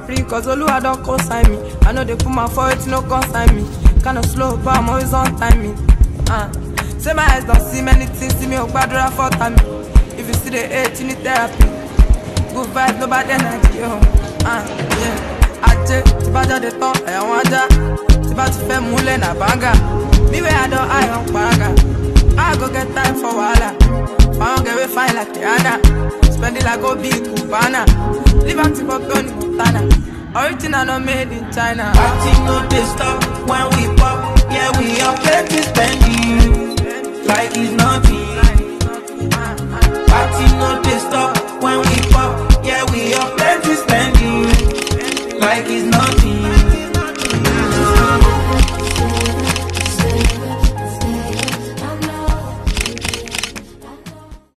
free, cause Oluwa don't consign me. I know they put my foot, no consign me. Kinda slow, but I'm always on timing. Uh. Say my eyes don't see many things, see me, oh, bad for time. If you see the hate, you need therapy. Good vibes, nobody energy, yo. Uh, yeah. Ajé, tí bá jáde tán, ẹ̀wọ̀n ajá. Tí bá ti fẹ́ múlẹ̀ nà báńgà. Me where I don't eye on paraga. I go get time for wahala. Pound get way fine like Rihanna. Spend it like go big Cubana. Live active for Tony Montana. Original not made in China. Party no dey stop when we pop. Yeah, we are plenty spending like it's nothing. Party